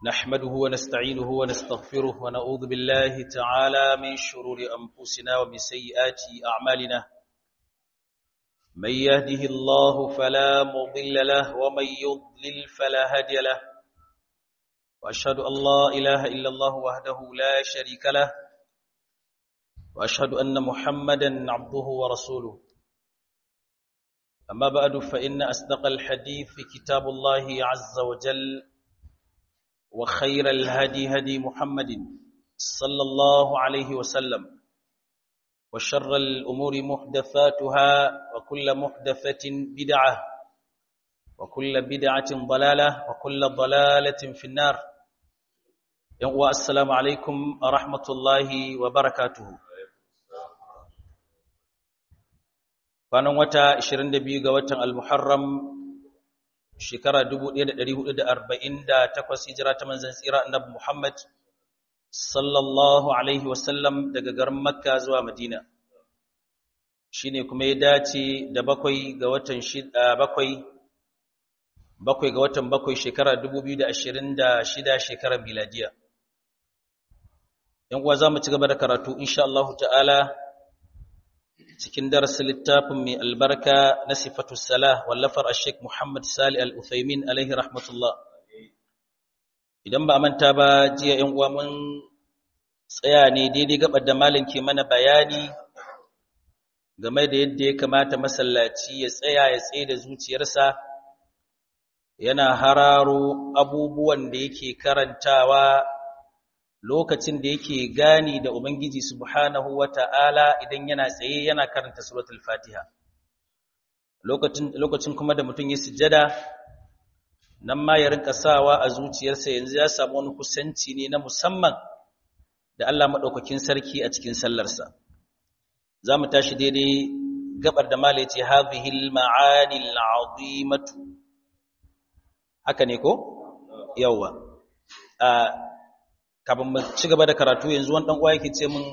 نحمده ونستعينه ونستغفره ونعوذ بالله تعالى من شرور أنفسنا ومن سيئات أعمالنا من يهده الله فلا مضل له ومن يضلل فلا هادي له وأشهد أن لا إله إلا الله وحده لا شريك له وأشهد أن محمدا عبده ورسوله أما بعد فإن أصدق الحديث في كتاب الله عز وجل وخير الهدي هدي محمد صلى الله عليه وسلم وشر الأمور محدثاتها وكل محدثة بدعة وكل بدعة ضلالة وكل ضلالة في النار السلام عليكم ورحمة الله وبركاته kwanan wata 22 ga watan al-Muharram shekara 1448 hijira ta manzon tsira annabi Muhammad sallallahu alaihi wasallam daga garin Makka zuwa Madina shine kuma ya dace da bakwai ga watan bakwai bakwai ga watan bakwai shekara 2026 shekarar miladiya yan uwa zamu ci gaba da karatu insha Allah ta'ala cikin darasin littafin mai albarka na sifatu salah wallafar Sheikh Muhammad Sali Al-Uthaymin alaihi rahmatullah idan ba manta ba jiya 'yan uwa mun tsaya ne daidai gabar da malam ke mana bayani game da yadda ya kamata masallaci ya tsaya ya tsaye da zuciyarsa yana hararo abubuwan da yake karantawa lokacin da yake gani da Ubangiji subhanahu wa ta'ala idan yana tsaye yana karanta suratul fatiha lokacin kuma da mutum ya sujjada nan ma ya rinka sawa a zuciyarsa yanzu ya samu wani kusanci ne na musamman da Allah maɗaukakin sarki a cikin sallarsa za mu tashi daidai gabar da mala ya ce hazihil ma'anil azimatu haka ne ko yawwa kafin mu ci gaba da karatu yanzu wani dan uwa yake ce min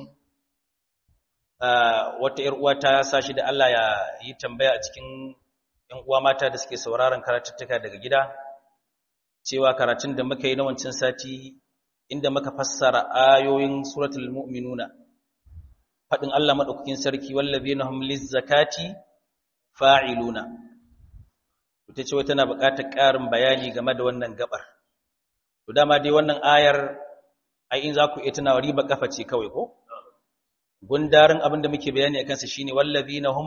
wata ƴar uwa ta sashi da Allah ya yi tambaya a cikin ƴan uwa mata da suke sauraron karatuttuka daga gida cewa karatun da muka yi na wancan sati inda muka fassara ayoyin suratul mu'minuna fadin Allah madaukakin sarki wallazina hum lizzakati fa'iluna ita ce tana buƙatar ƙarin bayani game da wannan gabar to dama dai wannan ayar ai in za ku iya tunawa riba kafa ce kawai ko gundarin abin da muke bayani a kansa shine wallazina hum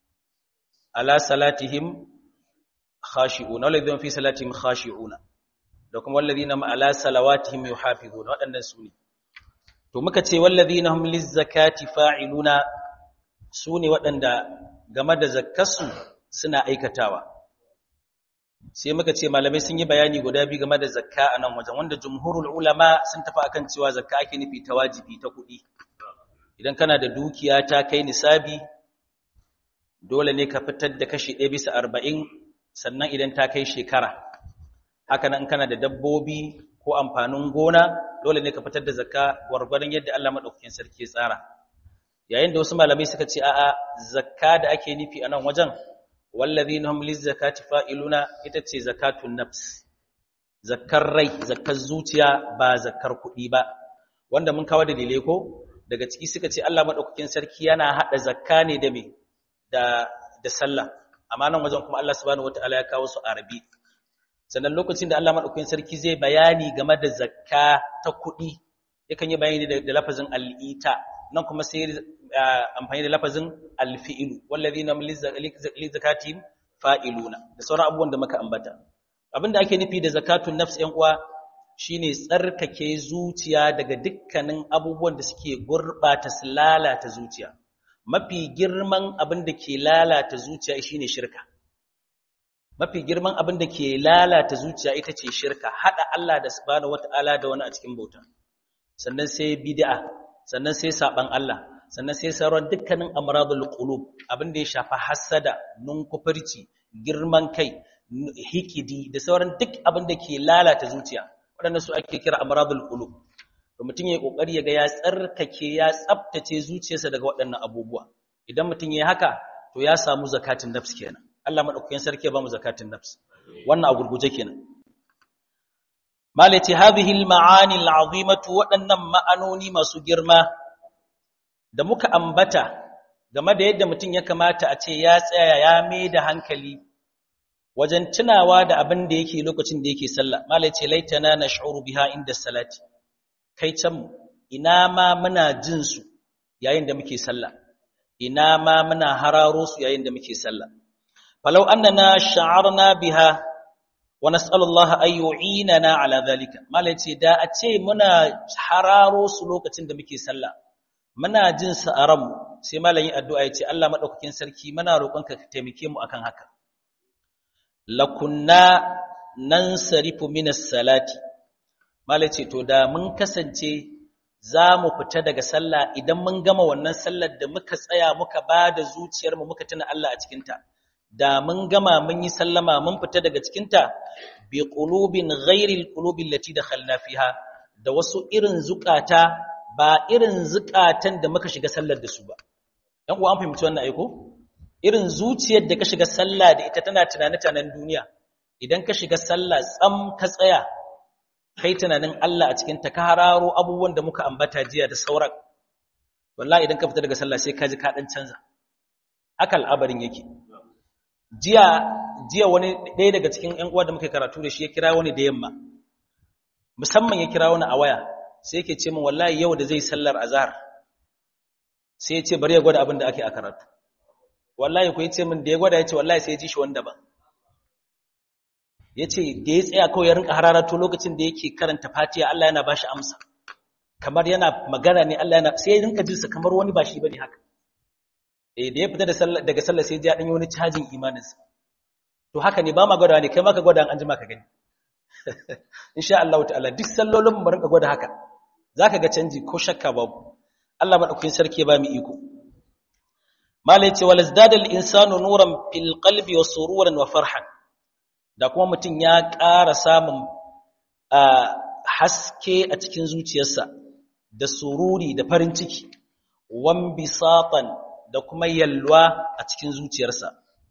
ala salatihim khashi'una wallazina fi salatihim khashi'una da kuma wallazina ma ala salawatihim yuhafizuna waɗannan su ne to muka ce wallazina hum lizzakati fa'iluna su ne waɗanda game da zakkarsu suna aikatawa sai muka ce malamai sun yi bayani guda biyu game da zakka a nan wajen wanda jumhurul ulama sun tafi akan cewa zakka ake nufi ta wajibi ta kuɗi idan kana da dukiya ta kai nisabi dole ne ka fitar da kashi ɗaya bisa arba'in sannan idan ta kai shekara haka nan kana da dabbobi ko amfanin gona dole ne ka fitar da zakka gwargwadon yadda Allah maɗaukakin sarki ya tsara yayin da wasu malamai suka ce a'a zakka da ake nufi a nan wajen wallazina hum lizzakati fa'iluna ita ce zakatun nafs zakkar rai zakkar zuciya ba zakkar kuɗi ba wanda mun kawo dalilai ko daga ciki suka ce Allah madaukakin sarki yana hada zakka ne da me da da sallah amma nan wajen kuma Allah subhanahu wataala ya kawo su arabi sannan lokacin da Allah madaukakin sarki zai bayani game da zakka ta kuɗi yakan yi bayani da lafazin al'ita nan kuma sai amfani da lafazin alfi'ilu wallazina li zakatihim fa'iluna da sauran abubuwan da muka ambata abinda ake nufi da zakatun nafs ɗan uwa shine tsarkake zuciya daga dukkanin abubuwan da suke gurbata su lalata zuciya mafi girman abin da ke lalata zuciya shine shirka mafi girman abin da ke lalata zuciya ita ce shirka hada Allah da subhanahu wataala da wani a cikin bauta sannan sai bid'a sannan sai saban Allah sannan sai sauran dukkanin amradul qulub abin da ya shafa hasada nunkufurci girman kai hikidi da sauran duk abin da ke lalata zuciya waɗannan su ake kira amradul qulub to mutum ya kokari ya ga ya tsarkake ya tsaftace zuciyarsa daga waɗannan abubuwa idan mutum ya haka to ya samu zakatun nafs kenan Allah madaukakin sarki ya ba mu zakatun nafs wannan a gurguje kenan malati hadhihi al-ma'ani al-'azimatu waɗannan ma'anoni masu girma da muka ambata game da yadda mutum ya kamata a ce ya tsaya ya mai da hankali wajen tunawa da abin da yake lokacin da yake sallah malai ce laitana nash'uru biha inda salati kai can ina ma muna jin su yayin da muke sallah ina ma muna hararo su yayin da muke sallah falau annana sha'arna biha wa nas'alu Allah ay yu'inana ala zalika malai ce da a ce muna hararo su lokacin da muke sallah muna jin su a ranmu sai malam yi addu'a ya ce Allah madaukakin sarki muna roƙonka ka taimake mu akan haka lakunna nansarifu minas salati malai ce to da mun kasance za mu fita daga sallah idan mun gama wannan sallar da muka tsaya muka ba da zuciyarmu muka tuna Allah a cikinta da mun gama mun yi sallama mun fita daga cikinta bi qulubin ghairil qulubil lati dakhalna fiha da wasu irin zukata ba irin zukatan da muka shiga sallar da su ba dan uwa an fahimci wannan aiko irin zuciyar da ka shiga sallah da ita tana tunane-tunanen duniya idan ka shiga sallah tsam ka tsaya kai tunanin Allah a cikin ta ka hararo abubuwan da muka ambata jiya da sauran wallahi idan ka fita daga sallah sai ka ji ka dan canza haka al'abarin yake jiya jiya wani ɗaya daga cikin ƴan uwa da muke karatu da shi ya kira wani da yamma musamman ya kira wani a waya sai yake ce min wallahi yau da zai sallar azhar sai ya ce bari ya gwada abin da ake a karatu wallahi ko yace min da ya gwada yace wallahi sai ya ji shi wanda ba yace da ya tsaya kawai ya rinka hararato lokacin da yake karanta Fatiha Allah yana bashi amsa kamar yana magana ne Allah yana sai ya rinka jinsa kamar wani ba shi bane haka eh da ya fita da sallah daga sallah sai ya dan yi wani cajin imaninsa to haka ne ba ma gwada ne kai ma ka gwada an jima ka gani insha Allah ta'ala duk sallolin mu rinka gwada haka zaka ga canji ko shakka babu Allah madaukakin sarki ya ba mu iko mala yace wal izdada al insanu nuran fil qalbi wa sururan wa farhan da kuma mutum ya ƙara samun haske a cikin zuciyarsa da sururi da farin ciki wan bisatan da kuma yalwa a cikin zuciyarsa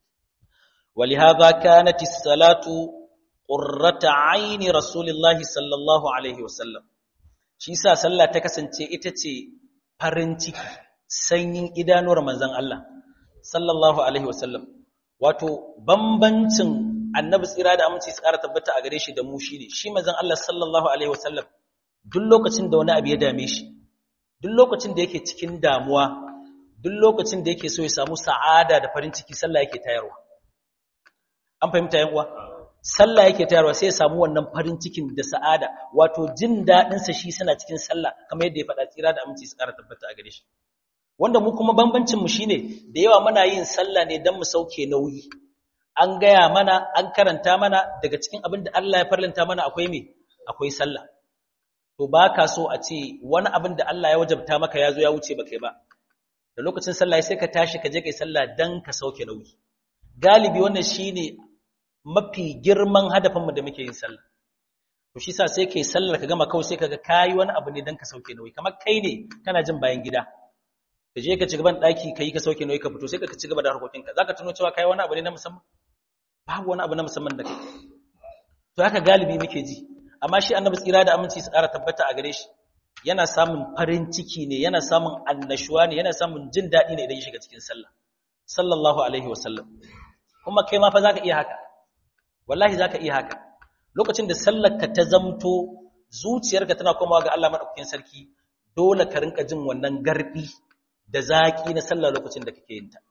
ولهذا كانت الصلاه قرة عين رسول الله صلى الله عليه وسلم shi sa sallah ta kasance ita ce farin ciki sanyin idanuwar manzon Allah sallallahu alaihi wasallam wato bambancin annabi tsira da aminci su ƙara tabbata a gare shi da mu shine shi manzon Allah sallallahu alaihi wasallam duk lokacin da wani abu ya dame shi duk lokacin da yake cikin damuwa duk lokacin da yake so ya samu sa'ada da farin ciki sallah yake tayarwa an fahimta yan uwa sallah yake tayarwa sai ya samu wannan farin cikin da sa'ada wato jin dadin sa shi suna cikin sallah kamar yadda ya faɗa tsira da aminci su ƙara tabbata a gare shi wanda mu kuma bambancin mu shine da yawa muna yin sallah ne dan mu sauke nauyi an gaya mana an karanta mana daga cikin abin da Allah ya farlanta mana akwai me akwai sallah to baka so a ce wani abin da Allah ya wajabta maka ya zo ya wuce baka ba da lokacin sallah sai ka tashi ka je kai sallah dan ka sauke nauyi galibi wannan shine mafi girman hadafinmu da muke yin sallah to shi sa sai kai sallar ka gama kawai sai kaga kai wani abu ne dan ka sauke nauyi kamar kai ne kana jin bayan gida ka je ka ci gaban daki kai ka sauke nauyi ka fito sai ka ci gaba da harkokin ka zaka tuno cewa kai wani abu ne na musamman babu wani abu na musamman da kai to haka galibi muke ji amma shi annabi tsira da aminci su ƙara tabbata a gare shi yana samun farin ciki ne yana samun annashuwa ne yana samun jin daɗi ne idan ya shiga cikin sallah sallallahu alaihi wasallam kuma kai ma fa zaka iya haka wallahi zaka iya haka lokacin da sallarka ta zamto zuciyarka tana komawa ga Allah madaukakin sarki dole ka rinka jin wannan garbi da zaki na sallah lokacin da kake yin ta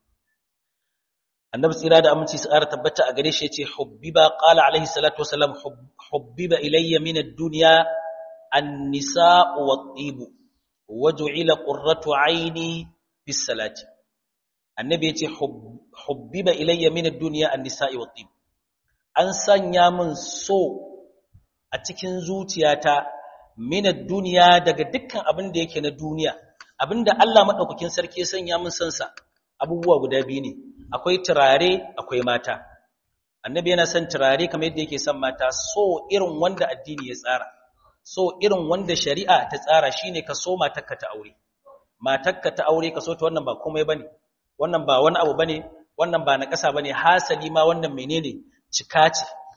annabi tsira da aminci su ƙara tabbata a gare shi yace hubbiba qala alaihi salatu wasalam hubbiba ilayya min ad-dunya an-nisa'u wat-tibu waj'ila qurratu 'aini fi salati annabi yace hubbiba ilayya min ad-dunya an-nisa'i wat-tibu an sanya min so a cikin zuciyata minar duniya daga dukkan abin da yake na duniya abinda Allah maɗaukakin sarki ya sanya min sansa abubuwa guda biyu ne akwai turare akwai mata annabi yana son turare kamar yadda yake son mata so irin wanda addini ya tsara so irin wanda shari'a ta tsara shine ka so matarka ta aure matarka ta aure ka so ta wannan ba komai bane wannan ba wani abu bane wannan ba na ƙasa bane hasali ma wannan menene cika ce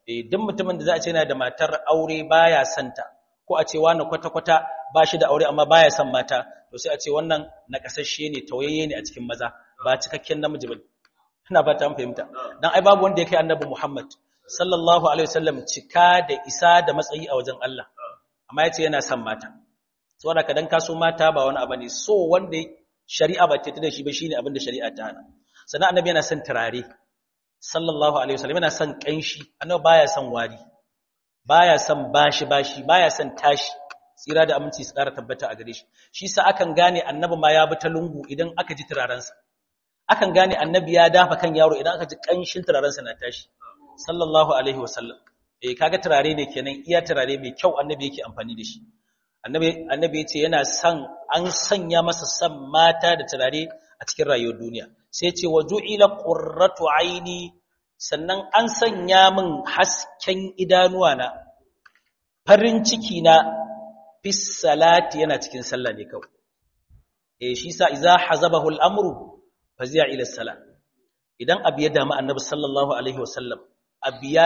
eh duk mutumin da za a ce yana da matar aure baya santa ko a ce wani kwata-kwata ba shi da aure amma baya son mata to sai a ce wannan nakasashe ne tawayayye ne a cikin maza ba cikakken namiji ba ina ba ta fahimta dan ai babu wanda yake annabi Muhammad sallallahu alaihi wasallam cika da isa da matsayi a wajen Allah amma yace yana son mata saboda ka dan kaso mata ba wani abu ne so wanda shari'a ba ta da shi ba shine abin da shari'a ta hana sannan annabi yana son turare sallallahu alaihi wasallam yana son kanshi annabi baya son wari baya son bashi bashi baya son tashi tsira da aminci su ƙara tabbata a gare shi shi sa akan gane annabi ma ya bi ta lungu idan aka ji turarensa akan gane annabi ya dafa kan yaro idan aka ji kanshin turarensa na tashi sallallahu alaihi wasallam eh kaga turare ne kenan iya turare mai kyau annabi yake amfani da shi annabi annabi yace yana son an sanya masa san mata da turare a cikin rayuwar duniya sai yace waju'ila qurratu aini sannan an sanya min hasken idanuwa na farin ciki na fis salati yana cikin sallah ne kawai eh shi sa idza hazabahu al-amru fazi'a ila salat idan abu ya damu annabi sallallahu alaihi wasallam abiya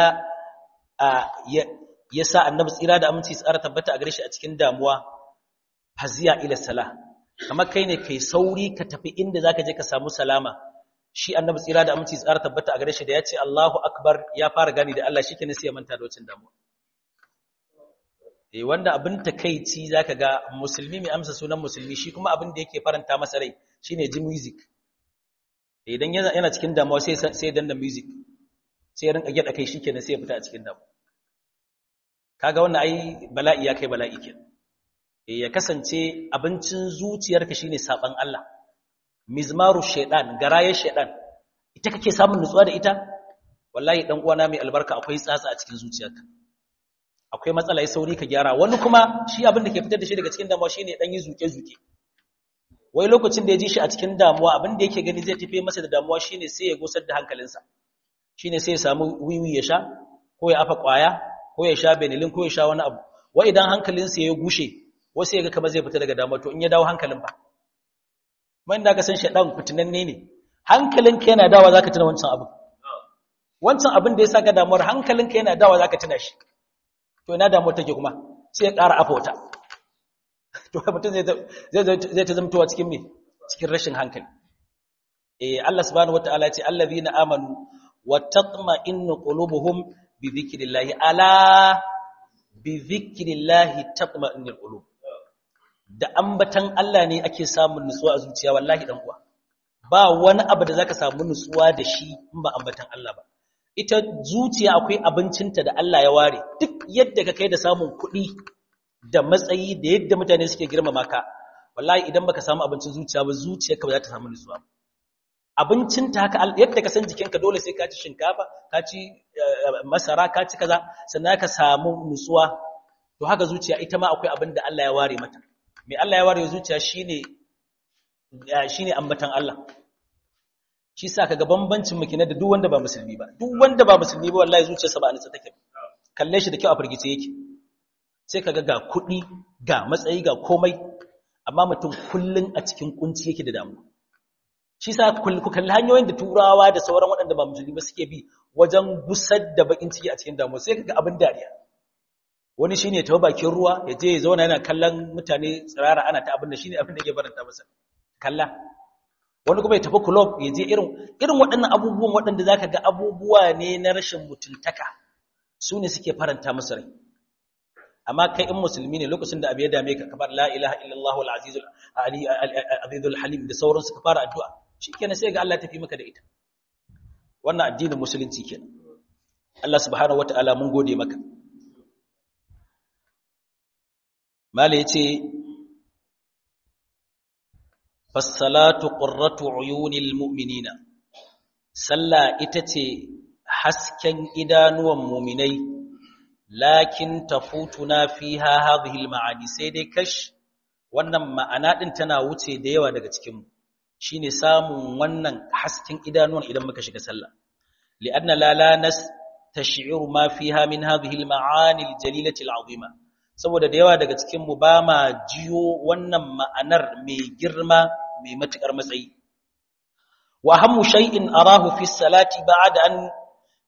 ya sa annabi tsira da aminci tsara tabbata a gare shi a cikin damuwa fazi'a ila salat kamar kai ne kai sauri ka tafi inda zaka je ka samu salama shi annabi tsira da aminci tsara tabbata a gare shi da ya ce Allahu akbar ya fara gani da Allah shi kenan sai ya manta da wacin damuwa eh wanda abin takeici zaka ga musulmi mai amsa sunan musulmi shi kuma abin da yake faranta masa rai shine ji music idan yana yana cikin damuwa sai sai danna music sai ya rinka gyada kai shikenan sai ya fita a cikin damuwa kaga wannan ai bala'i ya kai bala'i kenan eh ya kasance abincin zuciyarka shine saban Allah mizmaru shaytan garaye shaytan ita kake samun nutsuwa da ita wallahi dan uwana mai albarka akwai tsatsa a cikin zuciyarka akwai matsala ya sauri ka gyara wani kuma shi abin da ke fitar da shi daga cikin damuwa shine dan yi zuke-zuke wai lokacin da ya ji shi a cikin damuwa abin da yake gani zai tafi masa da damuwa shine sai ya gusar da hankalinsa shine sai ya samu wiwi ya sha ko ya afa kwaya ko ya sha benilin ko ya sha wani abu wai idan hankalinsa ya gushe wasu ya ga kamar zai fita daga damuwa to in ya dawo hankalin ba man da ka san shedan fitinanne ne hankalinka yana dawa zaka tuna wancan abin wancan abin da ya saka damuwar hankalinka yana dawa zaka tuna shi to ina damuwar take kuma sai ya ƙara afota to mutum zai zai ta zamtowa cikin me cikin rashin hankali eh Allah subhanahu wataala ya ce allazina amanu wa tatma'innu qulubuhum bi dhikrillah ala bi dhikrillah tatma'innul qulub da ambatan Allah ne ake samun nutsuwa a zuciya wallahi dan uwa ba wani abu da zaka samu nutsuwa da shi in ba ambatan Allah ba ita zuciya akwai abincinta da Allah ya ware duk yadda ka kai da samun kuɗi da matsayi da yadda mutane suke girmama ka wallahi idan baka samu abincin zuciya ba zuciyarka ba za ta samu nutsuwa abincinta haka yadda ka san jikinka dole sai ka ci shinkafa ka ci masara ka ci kaza sannan ka samu nutsuwa to haka zuciya ita ma akwai abin da Allah ya ware mata mai Allah ya ware zuciya shine shine ambatan Allah shi sa kaga bambancin mu kenan da duk wanda ba musulmi ba duk wanda ba musulmi ba wallahi zuciyarsa ba nutsa take kalle shi da kyau a firgice yake sai kaga ga kuɗi ga matsayi ga komai amma mutum kullun a cikin kunci yake da damuwa shi sa ku kalli hanyoyin da turawa da sauran waɗanda ba musulmi ba suke bi wajen gusar da bakin ciki a cikin damuwa sai kaga abin dariya wani shine ya tafi bakin ruwa ya je ya zauna yana kallon mutane tsirara ana ta abin da shine abin da yake baranta masa kalla wani kuma ya tafi club ya je irin irin waɗannan abubuwan waɗanda zaka ga abubuwa ne na rashin mutuntaka su ne suke faranta masa rai amma kai in musulmi ne lokacin da abu ya dame ka kamar la ilaha illallah al-aziz al halim da sauransu ka fara addu'a shikenan sai ga Allah tafi maka da ita wannan addinin musulunci kenan Allah subhanahu wataala mun gode maka mala yace fassalatu qurratu uyunil mu'minina sallah ita ce hasken idanuwan mu'minai lakin tafutuna fiha hadhihi almaani sai dai kash wannan ma'ana din tana wuce da yawa daga cikin mu shine samun wannan hasken idanuwan idan muka shiga sallah li'anna la la nas tash'iru ma fiha min hadhihi almaani aljalilati alazima saboda da yawa daga cikin mu ba ma jiyo wannan ma'anar mai girma mai matukar matsayi wa hammu shay'in arahu fi salati ba'da an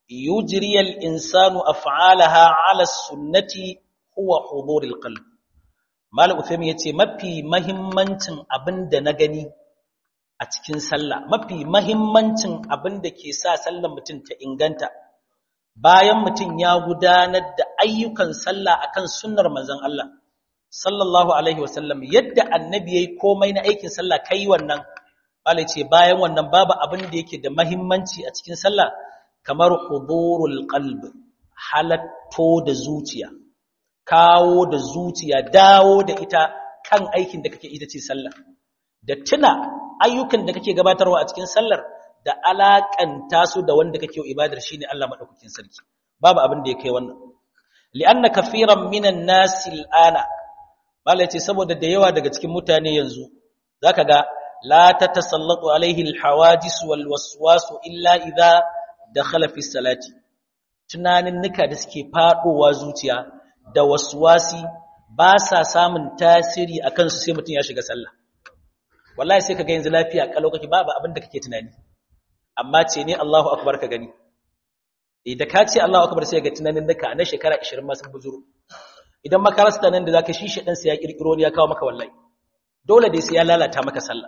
yujri al-insanu af'alaha 'ala sunnati huwa hudurul qalb Malam Uthaymin yace mafi mahimmancin abinda na gani a cikin sallah mafi mahimmancin abinda ke sa sallar mutum ta inganta bayan mutum ya gudanar da ayyukan sallah akan sunnar manzon Allah sallallahu alaihi wasallam yadda annabi yayi komai na aikin sallah kai wannan bala ce bayan wannan babu abin da yake da mahimmanci a cikin sallah kamar hudurul qalb halatto da zuciya kawo da zuciya dawo da ita kan aikin da kake ita ce sallah da tuna ayyukan da kake gabatarwa a cikin sallar da alakanta su da wanda kake ibadar shine Allah madaukakin sarki babu abin da yake wannan li'anna kafiran minan nasi al'ana malai ce saboda da yawa daga cikin mutane yanzu zaka ga la tatasallatu alaihi alhawadis wal waswas illa idha dakhala fi salati tunanin nika da suke fadowa zuciya da waswasi ba sa samun tasiri akan su sai mutun ya shiga sallah wallahi sai kaga yanzu lafiya kalau kake babu abin da kake tunani amma ce ne Allahu akbar ka gani idan ka ce Allahu akbar sai ga tunanin nika na shekara 20 ma sun buzuru idan makarasta nan da zaka shi shedan sai ya kirkiro ne ya kawo maka wallahi dole dai sai ya lalata maka sallah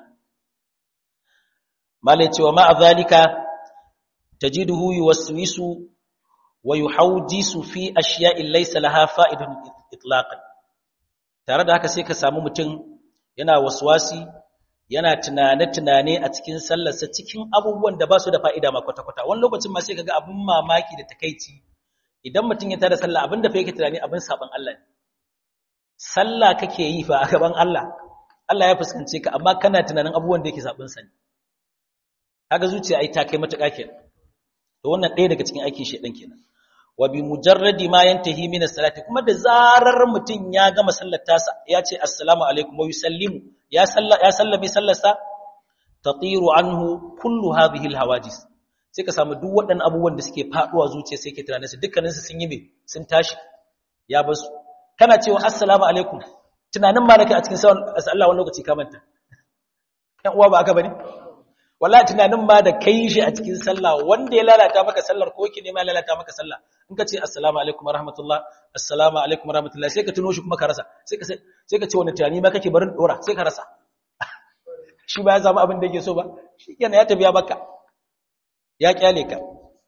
malai cewa ma azalika tajiduhu yuwaswisu wa yuhawjisu fi ashiya'in laysa laha fa'idun itlaqan tare da haka sai ka samu mutum yana waswasi yana tunane-tunane a cikin sallarsa cikin abubuwan da ba su da fa'ida ma kwata-kwata wani lokacin ma sai ka ga abin mamaki da takaici idan mutum ya tada sallah abin da fa yake tunani abin saban Allah ne sallah kake yi fa a gaban Allah Allah ya fuskance ka amma kana tunanin abubuwan da yake sabon sa ne kaga zuciya ai ta kai matuƙa kenan to wannan ɗaya daga cikin aikin shedan kenan wa bi mujarradi ma yantahi min as-salati kuma da zarar mutum ya gama sallar tasa ya ce assalamu alaikum wa yusallimu ya salla ya sallami sallarsa tatiru anhu kullu hadhihi al-hawajis sai ka samu duk waɗannan abubuwan da suke faduwa zuciya sai ke tunanin su dukkanin su sun yi me sun tashi ya basu kana cewa assalamu alaikum tunanin ma nake a cikin sallah wani lokaci ka manta ɗan uwa ba aka bane wallahi tunanin ma da kai shi a cikin sallah wanda ya lalata maka sallar ko yake nema lalata maka sallah in ka ce assalamu alaikum warahmatullah assalamu alaikum warahmatullah sai ka tuno shi kuma ka rasa sai ka sai ka ce wani tunani ma kake barin dora sai ka rasa shi ba ya samu abin da yake so ba shi kenan ya tafi ya baka ya kyale ka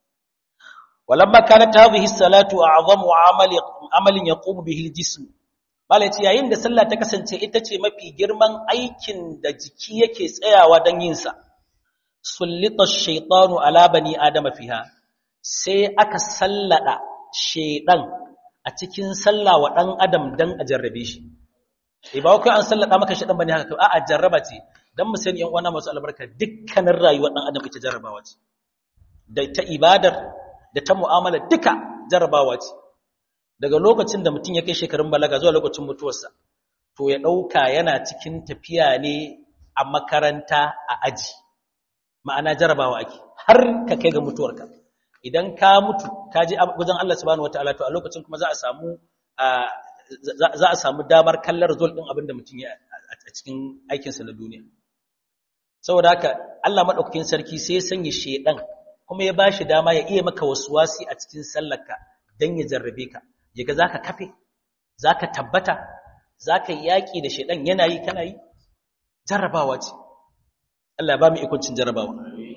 walamma kanat hadhihi salatu a'zamu amali amalin yaqumu bihi al-jism malaci yayin da sallah ta kasance ita ce mafi girman aikin da jiki yake tsayawa don yin sa sullita ash-shaytanu ala bani adama fiha sai aka sallada shaydan a cikin sallah wa dan adam dan a jarrabe shi eh ba kai an sallada maka shaydan bane haka a'a jarraba ce dan mu sani yan uwana masu albarka dukkanin rayuwar dan adam ita jarrabawa ce da ta ibadar da ta mu'amala duka jarrabawa ce daga lokacin da mutum ya kai shekarun balaga zuwa lokacin mutuwarsa to ya ɗauka yana cikin tafiya ne a makaranta a aji ma'ana jarabawa ake har ka kai ga mutuwarka idan ka mutu ka je wajen Allah subhanahu wataala to a lokacin kuma za a samu za a samu damar kallon result din abin da mutum ya a cikin aikinsa na duniya saboda haka Allah madaukakin sarki sai ya sanya shedan kuma ya bashi dama ya iya maka wasuwasi a cikin sallarka dan ya jarrabe ka yaga zaka kafe zaka tabbata zaka yaki da shedan yana yi kana yi jarrabawa ce Allah ya ba mu ikoncin jarrabawa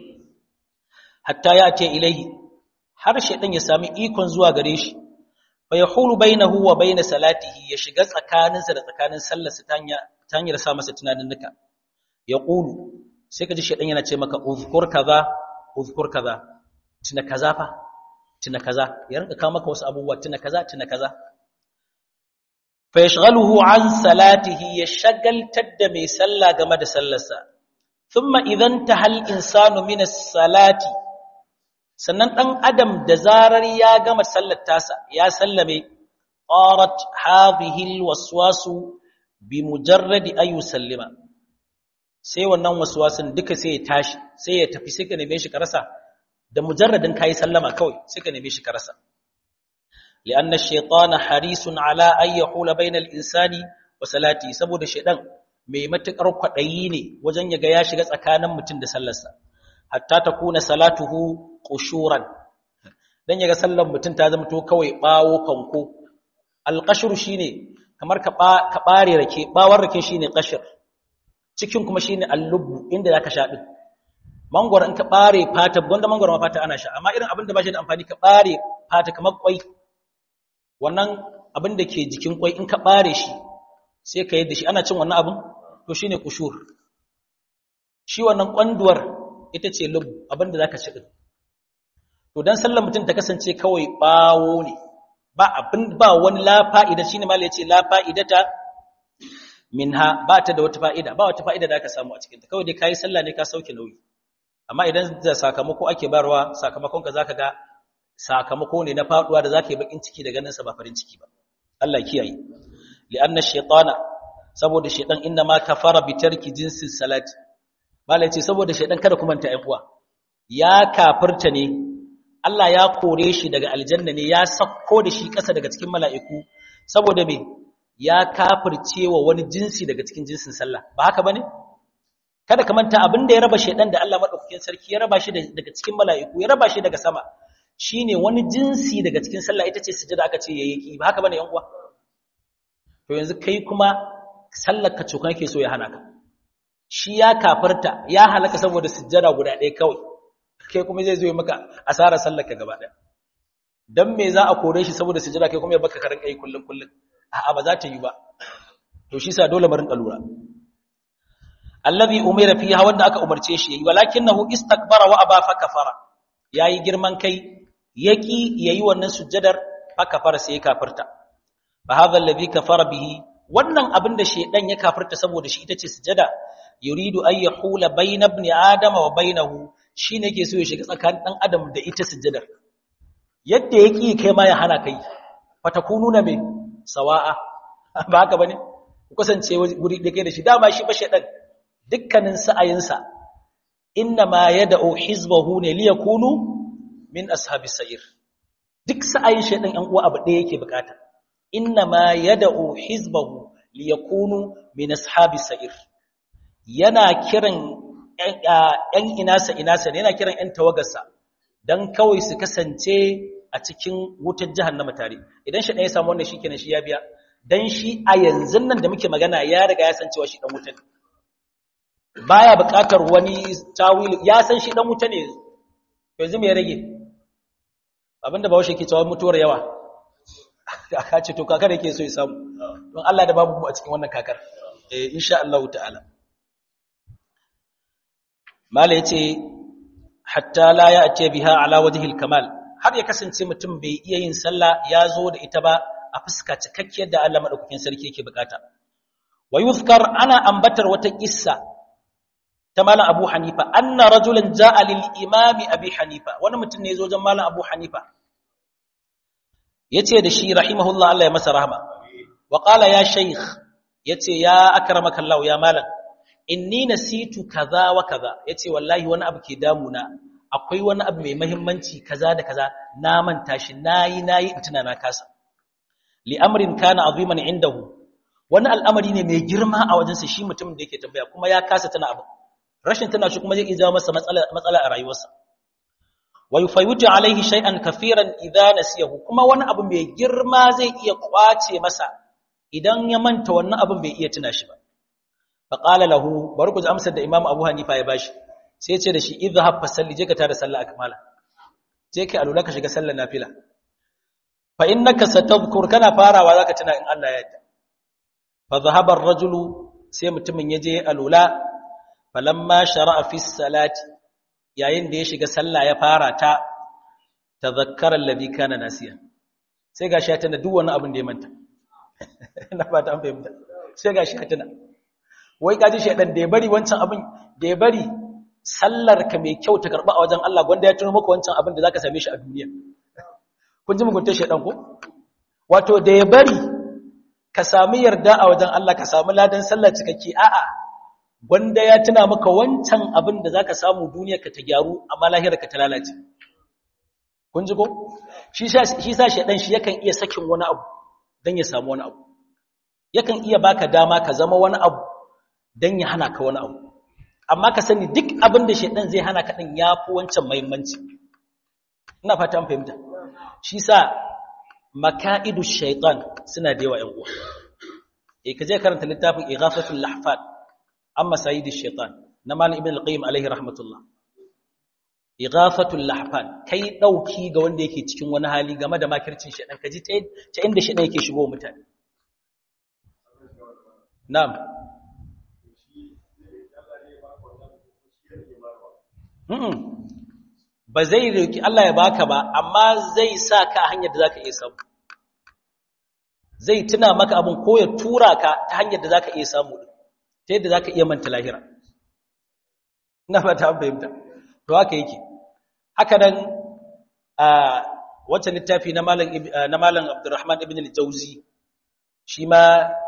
hatta ya ce ilaihi har shedan ya sami ikon zuwa gare shi fa yahulu bainahu wa bain salatihi ya shiga tsakaninsa da tsakanin sallarsa ta hanyar sa masa tunanin nuka ya qulu sai ka ji shedan yana ce maka uzkur kaza uzkur kaza tuna kaza fa tuna kaza ya rinka kawo maka wasu abubuwa tuna kaza tuna kaza fa yashghaluhu an salatihi ya shagaltar da mai sallah game da sallarsa thumma idan tahal insanu min as-salati sannan dan adam da zarar ya gama sallar tasa ya sallame qarat hadhihi al-waswasu bi mujarradi ayu sallima sai wannan waswasin duka sai ya tashi sai ya tafi sai ka neme shi ka rasa da mujarradin kai sallama kawai sai ka neme shi ka rasa li'anna ash-shaytana harisun ala ay yahula bayna al-insani wa salati saboda shaydan mai matukar kwadayi ne wajen yaga ya shiga tsakanin mutum da sallarsa hatta takuna salatuhu qushuran dan yaga sallar mutum ta zama to kawai bawo fanko alqashru shine kamar ka ka bare rake bawar rake shine qashr cikin kuma shine allubu inda zaka sha din mangoro in ka bare fata gonda mangoro ma fata ana sha amma irin abin da ba shi da amfani ka bare fata kamar kwai wannan abin da ke jikin kwai in ka bare shi sai ka yadda shi ana cin wannan abin to shine kushur shi wannan kwanduwar ita ce lub abin da zaka ci din to dan sallar mutum ta kasance kawai bawo ne ba abin ba wani la fa'ida shine malai yace la fa'idata minha ba ta da wata fa'ida ba wata fa'ida da aka samu a cikin ta kawai dai kai sallah ne ka sauke nauyi amma idan da sakamako ake barwa sakamakon ka zaka ga sakamako ne na faduwa da zaka yi bakin ciki da ganin sa ba farin ciki ba Allah kiyaye li'anna shaytana saboda shaytan inna ma kafara bi tarki jinsi salati malai ce saboda shaytan kada kuma ta uwa ya kafirta ne Allah ya kore shi daga aljanna ne ya sakko da shi ƙasa daga cikin mala'iku saboda me ya kafirce wa wani jinsi daga cikin jinsin sallah ba haka bane kada ka manta abin da ya raba shedan da Allah madaukakin sarki ya raba shi daga cikin mala'iku ya raba shi daga sama shine wani jinsi daga cikin sallah ita ce sujada aka ce yayi ki ba haka bane yan uwa to yanzu kai kuma sallar ka cokan yake so ya hana ka shi ya kafirta ya halaka saboda sujada guda ɗaya kawai kai kuma zai zo ya maka asarar sallar ka gaba ɗaya dan me za a kore shi saboda sujada kai kuma ya baka karin kai kullun kullun a'a ba za ta yi ba to shi sa dole mu rinka lura allazi umira fiha wanda aka umarce shi yayi walakinahu istakbara wa aba fa kafara yayi girman kai yaki yayi wannan sujjadar fa kafara sai ya kafirta fa hadha allazi kafara bihi wannan abin da shedan ya kafirta saboda shi ita ce sujjada yuridu an yahula bayna ibn adama wa bainahu shine yake so ya shiga tsakanin dan adam da ita sujjadar yadda yaki kai ma ya hana kai fatakununa me sawa'a ba haka bane ku kasance guri da kai da shi dama shi ba shedan dukkanin sa'ayinsa inna ma yad'u hizbahu ne li yakunu min ashabi sa'ir duk sa'ayin shedan ɗan uwa abu ɗaya yake bukata inna ma yad'u hizbahu li yakunu min ashabi sa'ir yana kiran ƴan inasa inasa ne yana kiran ƴan tawagarsa dan kawai su kasance a cikin wutar jahannama tare idan shi ɗaya ya samu wannan shikenan shi ya biya dan shi a yanzu nan da muke magana ya riga ya san cewa shi dan wutar baya buƙatar wani tawili ya san shi dan wuta ne yanzu me ya rage abinda ba washe ke cewa mutuwar yawa aka ce to kakar yake so ya samu don Allah da babu mu a cikin wannan kakar eh insha Allah ta'ala mala yace hatta la ya'ti biha ala wajhi al-kamal har ya kasance mutum bai iya yin sallah ya zo da ita ba a fuska cikakkiyar da Allah madaukakin sarki yake bukata wa yuzkar ana ambatar wata kissa ta malam Abu Hanifa anna rajulan jaa lil imam Abi Hanifa wani mutum ne yazo wajen malam Abu Hanifa yace da shi rahimahullah Allah ya masa rahma wa qala ya shaykh yace ya akramaka Allah ya malam inni nasitu kaza wa kaza yace wallahi wani abu ke damuna akwai wani abu mai muhimmanci kaza da kaza na manta shi nayi nayi tuna na kasa li amrin kana aziman indahu wani al'amari ne mai girma a wajensa shi mutumin da yake tambaya kuma ya kasa tana abu rashin tana shi kuma zai iya jawo masa matsala a rayuwarsa wa yufawitu alaihi shay'an kafiran idza nasiyahu kuma wani abu mai girma zai iya kwace masa idan ya manta wannan abin bai iya tuna shi ba fa qala lahu bari ku ji amsar da imam abu hanifa ya bashi sai ya ce da shi idhhab fa salli je ka tada sallah akmala je kai alula ka shiga sallar nafila fa innaka satadhkur kana farawa zaka tuna in Allah ya yarda fa dhahaba ar-rajulu sai mutumin ya je alula falamma shara'a fi salati yayin da ya shiga sallah ya fara ta tazakkara alladhi kana nasiya sai gashi ya tana duk wani abin da ya manta ina fata an fahimta sai gashi ya tana wai kaji shedan da ya bari wancan abin da ya bari sallar ka mai kyau ta karba a wajen Allah gwanda ya tuno maka wancan abin da zaka same shi a duniya kun ji mugunta shedan ko wato da ya bari ka sami yarda a wajen Allah ka sami ladan sallar cikakke a'a wanda ya tuna maka wancan abin da zaka samu duniyarka ta gyaru amma lahirarka ta lalace kun ji ko shi sa shedan shi yakan iya sakin wani abu dan ya samu wani abu yakan iya baka dama ka zama wani abu dan ya hana ka wani abu amma ka sani duk abin da shedan zai hana ka din yafi wancan muhimmanci ina fata an fahimta shi sa maka'idu shaitan suna da yawa ‘yan uwa e ka je karanta littafin ighafatul lahfad amma sayyidi shaitan na malam ibn al-qayyim alaihi rahmatullah ighafatul lahfad kai dauki ga wanda yake cikin wani hali game da makircin shaitan kaji ta inda shaitan yake shigo mutane na'am ba zai roki Allah ya baka ba amma zai sa ka a hanyar da zaka iya samu zai tuna maka abin ko ya tura ka ta hanyar da zaka iya samu ta yadda zaka iya manta lahira ina fata an fahimta to haka yake haka nan a wancan littafi na malam na malam Abdurrahman ibn al-Jauzi shi ma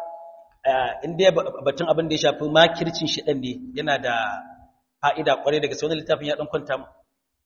inda batun abin da ya shafi makircin shi dan ne yana da fa'ida kwarai daga sai wannan littafin ya dan kwanta mu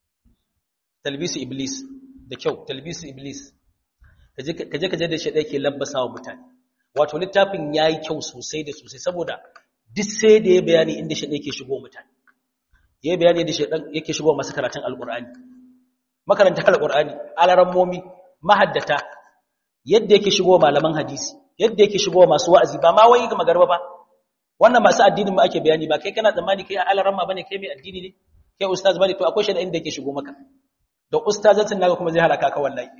talbisu iblis da kyau talbisu iblis kaje kaje da shi yake labbasa wa mutane wato littafin yayi kyau sosai da sosai saboda duk sai da ya bayani inda shi yake shigo mutane yayi bayani da shi yake shigo masu karatun alqur'ani makarantar alqur'ani alarammomi mahaddata yadda yake shigo malaman hadisi yadda yake shigo masu wa'azi ba ma wai ga magarba ba wannan masu addinin mu ake bayani ba kai kana tsammani kai alaramma bane kai mai addini ne kai ustaz bane to akwai shi da inda yake shigo maka da ustazancin naga kuma zai halaka ka wallahi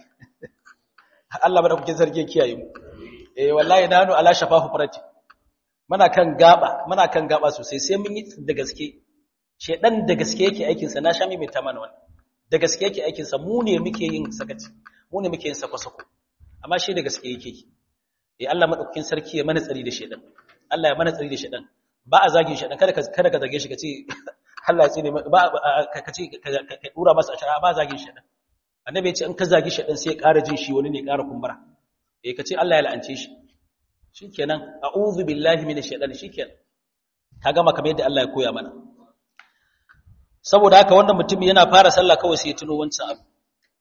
Allah bada kuke sarki kiyaye mu eh wallahi nanu ala shafahu farati muna kan gaba muna kan gaba sosai sai mun yi da gaske shedan da gaske yake aikin sa na sha mai ta mana wannan da gaske yake aikin sa mu ne muke yin sakaci mu ne muke yin sako-sako amma shi da gaske yake eh Allah madaukakin sarki ya mana tsari da shedan Allah ya mana tsari da shedan ba a zagin shedan kada ka kada ka zage shi kace Allah ya tsine ba ka ce ka dura masa ashara ba zagin shedan annabi ya ce in ka zagi shedan sai ya ƙara jin shi wani ne ƙara kumbura eh ka ce Allah ya la'ance shi shikenan a'udhu billahi minash shaitani shikenan ka gama kamar yadda Allah ya koya mana saboda haka wannan mutum yana fara sallah kawai sai ya tuno wancan abu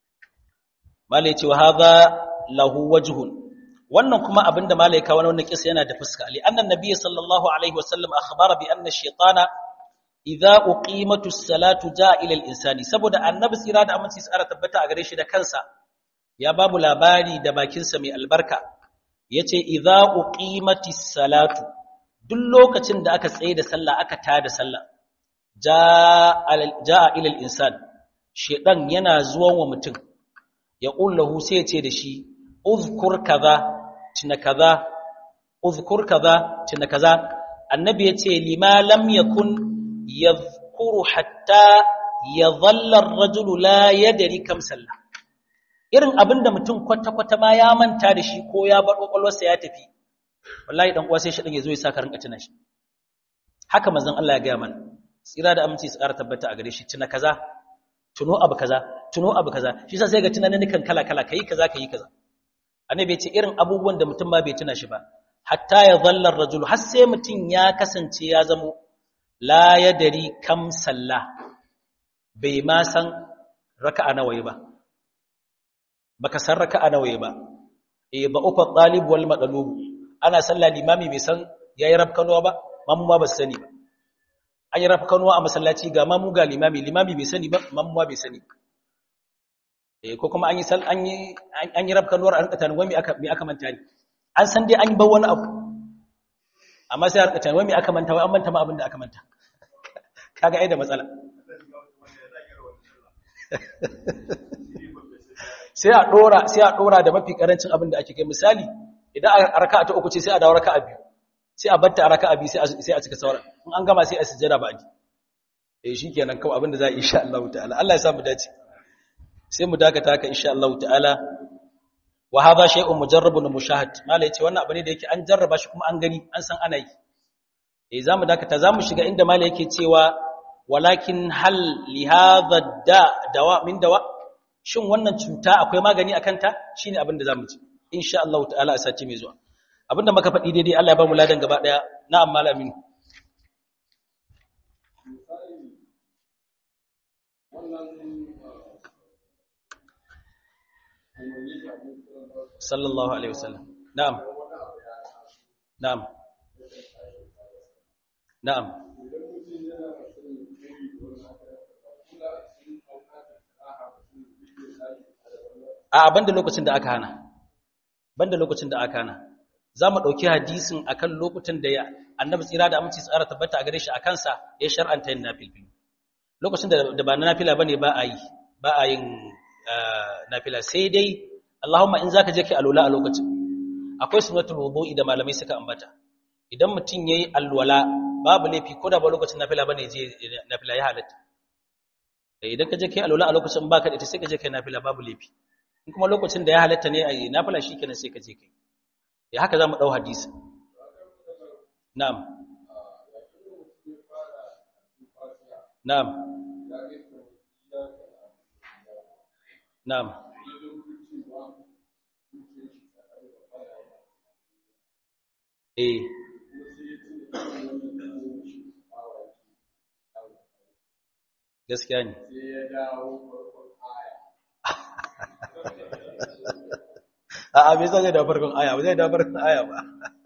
malai ce wa hadha lahu wajhun wannan kuma abinda malai ka wannan kisa yana da fuska li annan nabiy sallallahu alaihi wasallam akhbara bi anna ash-shaytana idza uqimatu as-salatu jaa ila al-insani saboda annabi tsira da aminci tsara tabbata a gare shi da kansa ya babu labari da bakinsa mai albarka yace idza uqimati as-salatu duk lokacin da aka tsaye da sallah aka tada sallah jaa ila al-insan shedan yana zuwan wa mutum ya qullahu sai ya ce da shi uzkur kaza tuna kaza uzkur kaza tuna kaza annabi yace lima lam yakun yadhkuru hatta yadhalla ar-rajulu la yadri kam sallah irin abinda mutum kwata kwata ma ya manta da shi ko ya bar kokolwarsa ya tafi wallahi dan uwa sai shi dan yazo ya saka rinka tuna shi haka manzon Allah ya ga mana tsira da aminci su ƙara tabbata a gare shi tuna kaza tuno abu kaza tuno abu kaza shi yasa sai ga tunanin kan kala kala kai kaza kai kaza annabi ya ce irin abubuwan da mutum ma bai tuna shi ba hatta ya zallar rajul har sai mutum ya kasance ya zamo la yadari kam sallah bai ma san raka'a nawaye ba baka san raka'a nawaye ba eh ba ufa talib wal madlub ana sallah limami bai san yayi rafkanuwa ba mamu ma ba sani ba an yi rafkanuwa a masallaci ga mamu ga limami limami bai sani ba mamu ma bai sani ba eh ko kuma an yi sal an yi an yi rafkanuwar an kata wai me aka me aka manta ne an san dai an yi ba wani abu amma sai an kata wai me aka manta wai an manta ma abin da aka manta kaga ai da matsala sai a dora sai a dora da mafi karancin abin da ake kai misali idan a raka'a ta uku ce sai a dawo raka'a biyu sai a batta a raka'a biyu sai a sai a cika sauran in an gama sai a sujjada ba ji eh shikenan kawai abin da za a yi insha Allah ta'ala Allah ya sa mu dace sai mu dakata haka insha Allah ta'ala wa hadha shay'un mujarrabun mushahad mala yace wannan abu ne da yake an jarraba shi kuma an gani an san ana yi eh zamu dakata zamu shiga inda mala yake cewa walakin hal li hadha da dawa min dawa shin wannan cuta akwai magani akan ta shine abin da zamu ci insha Allah ta'ala a sati mai zuwa abinda muka faɗi daidai Allah ya ba mu ladan gaba daya na'am malamin sallallahu alaihi wasallam na'am na'am na'am a banda lokacin da aka hana banda lokacin da aka hana za mu ɗauki hadisin akan lokutan da ya annabi tsira da aminci tsara tabbata a gare shi a kansa ya shar'anta yin nafilfil lokacin da ba na nafila bane ba a yi ba a yin nafila sai dai Allahumma in zaka je kai alwala a lokacin akwai sunnatul wudu'i da malamai suka ambata idan mutum yayi alwala babu laifi ko da ba lokacin nafila bane je nafila ya halatta idan ka je kai alwala a lokacin baka da ita sai ka je kai nafila babu laifi in kuma lokacin da ya halatta ne a yi nafila shikenan sai ka je kai ya haka zamu dau hadisi na'am na'am na'am eh gaskiya ne a'a bai zai da farkon aya ba zai da farkon aya ba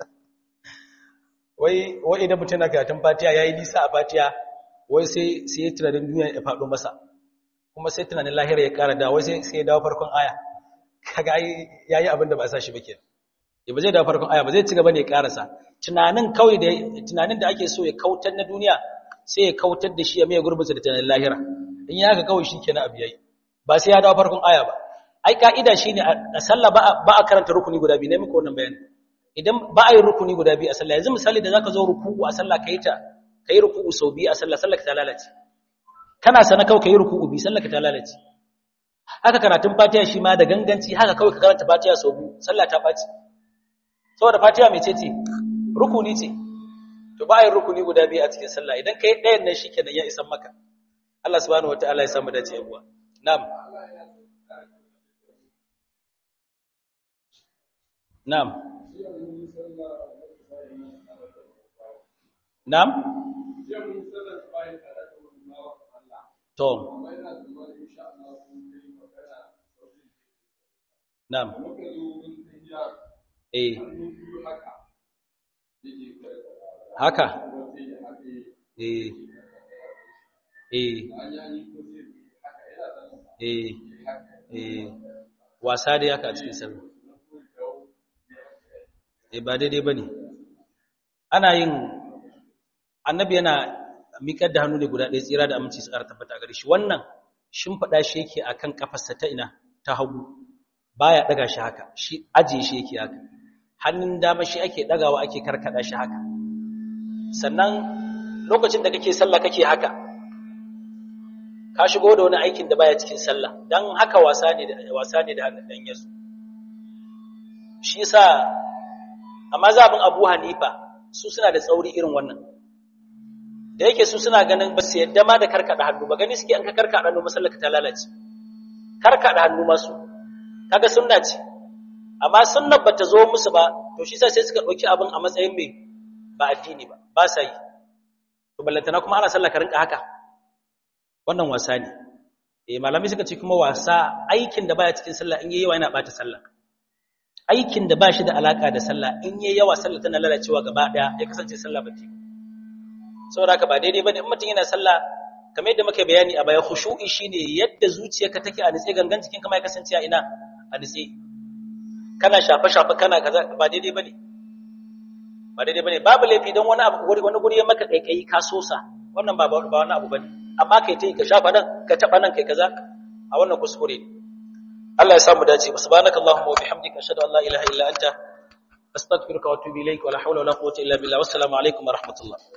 wai wai idan mutum na karatun fatiha yayi nisa a fatiha wai sai sai tunanin duniya ya faɗo masa kuma sai tunanin lahira ya ƙara da wai sai sai ya dawo farkon aya kaga yayi abin da ba sa shi ba kenan ya ba zai dawo farkon aya ba zai ci gaba ne ya ƙarasa tunanin kawai da tunanin da ake so ya kautar na duniya sai ya kautar da shi ya mai gurbinsa da tunanin lahira in ya haka kawai shikenan abu yayi ba sai ya dawo farkon aya ba ai ka'ida shine a sallah ba a karanta rukuni guda biyu ne muku wannan bayani idan ba a yi rukuni guda biyu a sallah yanzu misali da zaka zo ruku'u a sallah kai ta kai ruku'u sau biyu a sallah sallah ka ta lalace kana sana kawai kai ruku'u biyu sallah ka ta lalace haka karatun fatiha shi ma da ganganci haka kawai ka karanta fatiha sau biyu sallah ta baci saboda fatiha mai ce ce rukuni ce to ba a yi rukuni guda biyu a cikin sallah idan kai ɗayan nan shikenan ya isan maka Allah subhanahu wataala ya samu dace yawa na'am na'am na'am to na'am eh haka eh eh eh eh wasa dai haka a cikin sallah eh ba daidai bane ana yin annabi yana miƙar da hannu ne guda ɗaya tsira da aminci su ƙara tabbata gare shi wannan shimfiɗa shi yake akan kafarsa ta ina ta hagu baya ɗaga shi haka shi ajiye shi yake haka hannun dama shi ake ɗagawa ake karkaɗa shi haka sannan lokacin da kake sallah kake haka ka shigo da wani aikin da baya cikin sallah dan haka wasa ne da wasa ne da hannun dan yasu shi yasa amma zabin Abu Hanifa su suna da tsauri irin wannan da yake su suna ganin ba su yadda ma da karkada hannu ba gani suke an ka karkada hannu masallaka ta lalace karkada hannu masu kaga sunna ce amma sunnar bata zo musu ba to shi sai suka dauki abin a matsayin mai ba addini ba ba sa yi to ballantana kuma ana sallah ka rinka haka wannan wasa ne eh malamai suka ce kuma wasa aikin da baya cikin sallah in yayi yawa yana bata sallah aikin da ba shi da alaka da sallah in yayi yawa sallah tana lalacewa gaba daya ya kasance sallah ba ta saboda haka ba daidai bane in mutum yana sallah kamar yadda muka bayani a baya khushu'i shine yadda zuciyarka take a nitse gangan jikin kama ya kasance a ina a nitse kana shafa shafa kana kaza ba daidai bane ba daidai bane babu laifi don wani abu wani guri ya maka kaikayi ka sosa wannan ba ba wani abu bane amma kai tai ka shafa nan ka taba nan kai kaza a wannan kuskure ne Allah ya samu dace subhanakallahumma wa bihamdika ashhadu an la ilaha illa anta astaghfiruka wa atubu ilaik wa la hawla wa la quwwata illa billah wassalamu alaikum wa rahmatullah